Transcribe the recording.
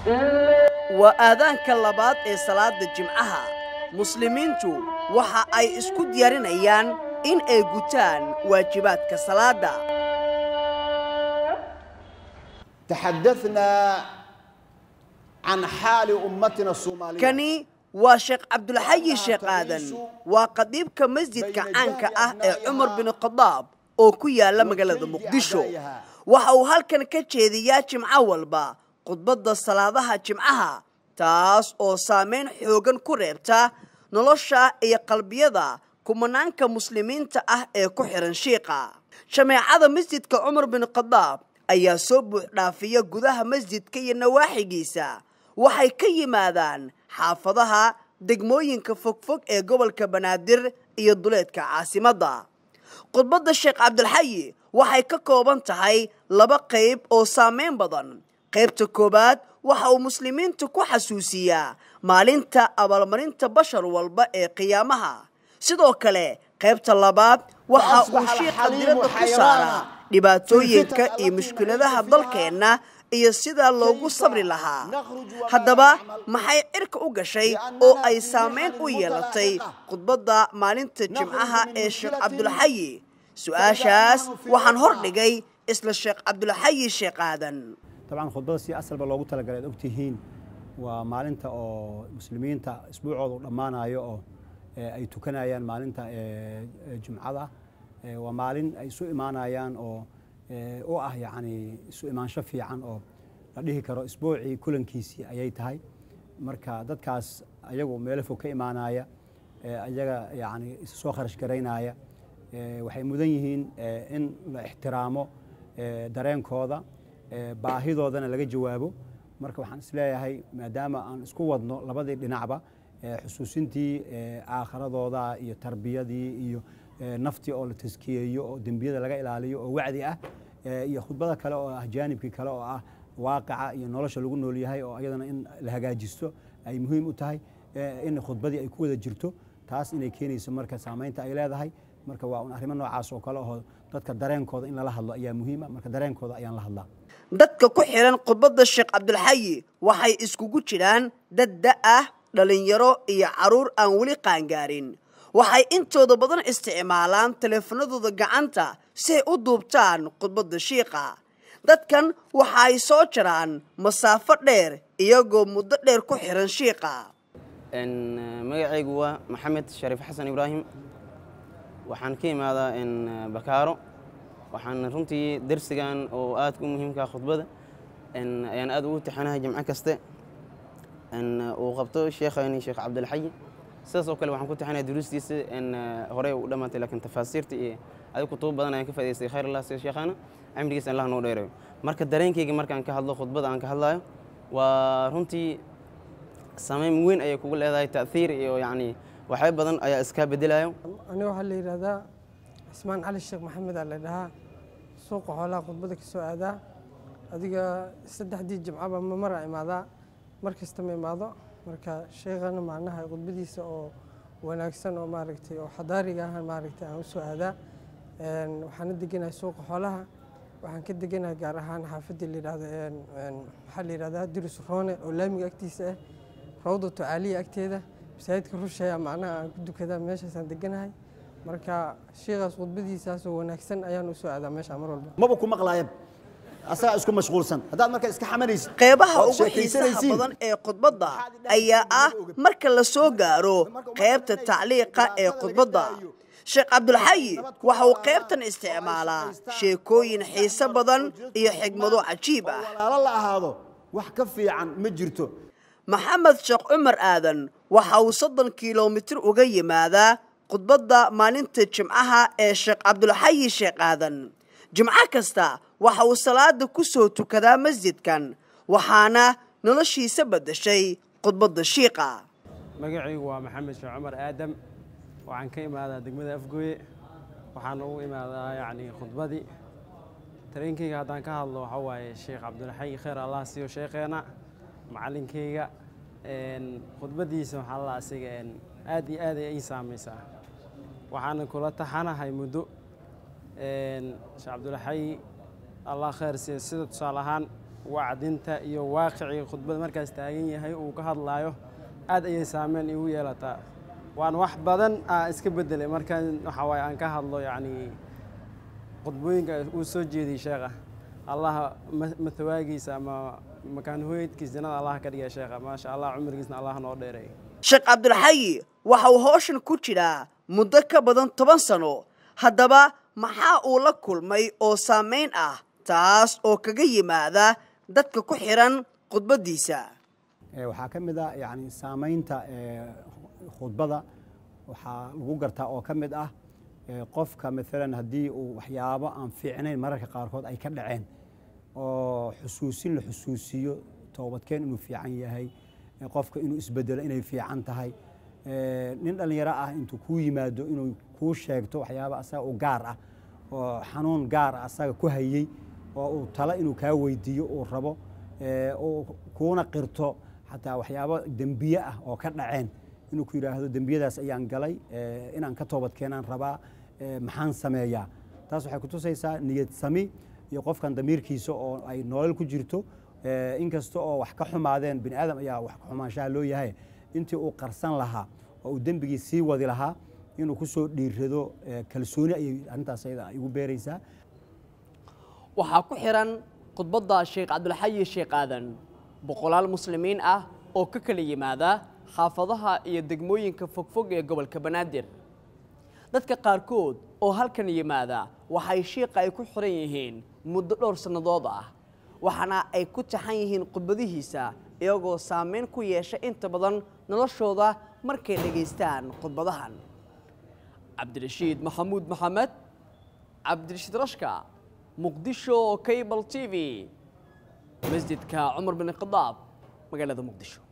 waa aadaanka labaad ee salaada jimcaha muslimiintu waxa ay isku diyaarinayaan in ay gutaan waajibaadka salaada تحدثنا عن حال أمتنا الصومالية kani waa sheekh cabdulxayi sheekh aadan waa qadiibka masjidka caanka ah ee cumar bin khadaab oo ku yaala magaalada muqdisho waxa uu halkan ka jeediyaa jimco walba khudbadda salaadaha jimcaha taas oo saamayn xoogan ku reebta nolosha iyo qalbiyada kumanaanka muslimiinta ah ee ku xihan shiiqa jameecada masjidka cumar bin khadaab ayaa soo buuxdhaafiya gudaha masjidka iyo nawaaxigiisa waxay ka yimaadaan xaafadaha degmooyinka fogfog ee gobolka banaadir iyo duleedka caasimadda khudbadda sheekh cabdilxayi waxay ka kooban tahay laba qayb oo saamayn badan qaybta koowaad waxa uu muslimiinta ku xasuusiyaa maalinta abaalmarinta bashar walba ee qiyaamaha sidoo kale qaybta labaad waxa uu shiiqa diradda ku saaraa dhibaatooyinka iyo mushkiladaha dalkeenna iyo sidaa loogu sabri lahaa haddaba maxay cirka u gashay oo ay saamayn u yeelatay khudbadda maalinta jimcaha ee sheekh cabdulxayi su-aashaas waxaan hor dhigay isla sheekh cabdulxayi sheekh aadan dabcan khudbada si asalba loogu talagalay ad ogtihiin waa maalinta oo muslimiinta isbuucooda u dhammaanayo oo ay tukanayaan maalinta jumcada waa maalin ay isu imaanayaan oo u ah yacni isu imaansho fiican oo la dhihi karo isbuucii kulankiisii ayay tahay marka dadkaas ayagu meelo fog ka imaanaya ayaga yacni isu soo kharash garaynaya waxay mudan yihiin in la ixtiraamo dareenkooda baahidoodana laga jawaabo marka waxaan isleeyahay maadaama aan isku wadno labadii dhinacba xusuusintii aakhiradooda iyo tarbiyadii iyo naftii oo la taskiyeeyo oo dembiyada laga ilaaliyo oo wacdi ah iyo khudbada kale oo ah jaanibkii kale oo ah waaqaca iyo nolosha lagu nool yahay oo ayadana in la hagaajisto ay muhiim u tahay in khudbadii ay ku wada jirto taas inay keenayso marka saamaynta ay leedahay marka waa un arrimo noocaas oo kale oo dadka dareenkooda in lala hadlo ayaa muhiima marka dareenkooda ayaan la hadlaa dadka ku xihan khudbadda sheekh cabdulxayi waxay iskugu jiraan dad da ah dhallinyaro iyo carruur aan weli qaangaarin waxay intooda badan isticmaalaan teleefanadooda gacanta si ay u duubtaan khudbadda shiiqa dadkan waxa ay soo jaraan masaafo dheer iyagoo muddo dheer ku xihan shiiqa magacaygu waa maxamed shariif xasan ibraahim waxaan ka imaadaa bakaaro waxaan runtii dersigan oo aadka u muhiimkaa khudbada ayaan aad ugu tixanahay jimco kaste uu qabto sheekhani sheekh cabdilxayi sidaas oo kale waxaan ku tixanaya duruustiisa horey u dhammaatay laakiin tafaasiirta iyo adig kutubo badan ayaan ka faa'idaystay khayr allah sida sheekhana cimrigiisa allah noo dheerayo marka dareenkayga markaan ka hadlo khudbada aan ka hadlayo waa runtii saameyn weyn ayay kugu leedahay ta'hiir iyo yacni waxyaabo badan ayaa iskaa bedelayo ani waxaa la yidhaahdaa cismaan cali sheekh maxamed aa la dhahaa suuqa xoolaha khudbada ka soo aadaa adiga saddexdii jimcaba ma maraa imaadaa mar kasta ma imaado marka sheekhana macnaha khudbadiisa oo wanaagsan oo maaragtay oo xadaariga ah maaragtay aan u soo aadaa waxaana deganahay suuqa xoolaha waxaan ka deganahay gaar ahaan xaafadii la yidhahdo waxaa la yidhahdaa dirus roone oo laamiga agtiisa ah rawdatu caaliya agteeda masaajidka rusheeya macnaha aan ku dukadaa meeshaasaan deganahay marka sheekhaas khudbadiisaasoo wanaagsan ayaan u soo aadaa meesha mar walba maba ku maqlaayab asagaa isku mashquulsan haddaad marka iska xamanaysid qeybaha ood ugu xiisaha sheekaysanaysiin, badan ee khudbadda ayaa ah marka la soo gaaro qaybta tacliiqa ee khudbadda sheekh cabdulxayi waxa uu qaybtan isticmaalaa sheekooyin xiise badan iyo xigmado cajiib ah walaalo la ahaado wax ka fiican ma jirto maxamed sheekh cumar aadan waxa uu soddon kilomitir uga yimaadaa khudbadda maalinta jimcaha ee sheekh cabdulxayi sheekh aadan jimco kasta waxa uu salaada ku soo tukadaa masjidkan waxaana noloshiisa beddeshay khudbadda shiiqa magacaygu waa maxamed sheekh cumar aadam waxaan ka imaadaa degmada afgooye waxaan ugu imaadaa yacni khudbadii tareenkayga haddaan ka hadlo waxaa waaye sheekh cabdulxayi khayr allah siiyo sheekheena macalinkayga khudbadiisa waxaa la asiga aad iyo aad ay ii saamaysaa waxaana kula taxanahay muddo sheekh cabdulxayi allah khayr siiyo sida tusaale ahaan wacdinta iyo waaqicii khudbada markaas taagan yahay uu ka hadlaayo aad ayay saameyn igu yeelataa waan wax badan aa iska bedelay markaan waxa waaye aan ka hadlo yacni khudbooyinka uu soo jeediyey sheekha allaha ma- matawaagiisa ama makaan hooyadkiisa jannada allah ka dhigay sheekha maasha allah cumrigiisna allah noo dheereey sheekh cabdulxayi waxa uu howshan ku jiraa muddo ka badan toban sano haddaba maxaa uu la kulmay oo saamayn ah taas oo kaga yimaada dadka ku xiran khudbaddiisa Ee, waxaa ka mid ah yani saamaynta ee, khudbada waxaa lagu gartaa oo ka mid ah ee, qofka maalan haddii uu waxyaabo aan fiicnayn mararka qaarkood ay ka dhaceen oo xusuusin la xusuusiyo toobadkeen inuu fiican yahay ee, qofka inuu isbedelo inay fiican tahay ee, nin dhallinyaro ah intuu kuu yimaado inuu kuu sheegto waxyaabo asaga u gaar ah oo xanuun gaar ah asaga ku hayey oo uu talo inuu kaa weydiiyo uu rabo ee, uu kuuna qirto xataa waxyaabo dembiye ah oo ka dhaceen inuu ku yidhaahdo dembiyadaas ayaan galay ee, inaan ka toobad keenaan rabaa ee, maxaan sameeyaa taas waxay kutusaysaa niyad sami iyo qofkan damiirkiisa oo ay nolol ku jirto ee, inkasta oo wax ka xumaadeen bini aadam ayaa wax ka xumaanshaha loo yahay intii uu qarsan lahaa oo uu dembigii sii wadi lahaa inuu ku soo dhiirrado ee, kalsooni ayay arrintaas ayada igu beeraysaa waxaa ku xiran khudbadda sheekh cabdulxayi sheekh aadan boqolaal muslimiin ah oo ka kala yimaada xaafadaha iyo degmooyinka fogfog ee gobolka banaadir dadka qaarkood oo halkan yimaada waxay shiiqa ay ku xiran yihiin muddo dhowr sannadood ah waxaana ay ku taxan yihiin khudbadihiisa iyagoo saameyn ku yeesha inta badan noloshooda markay dhegaystaan khudbadahan cabdirashiid maxamuud maxamed cabdirashiid rashka muqdisho cable t v masjidka cumar bin khadaab magaalada muqdisho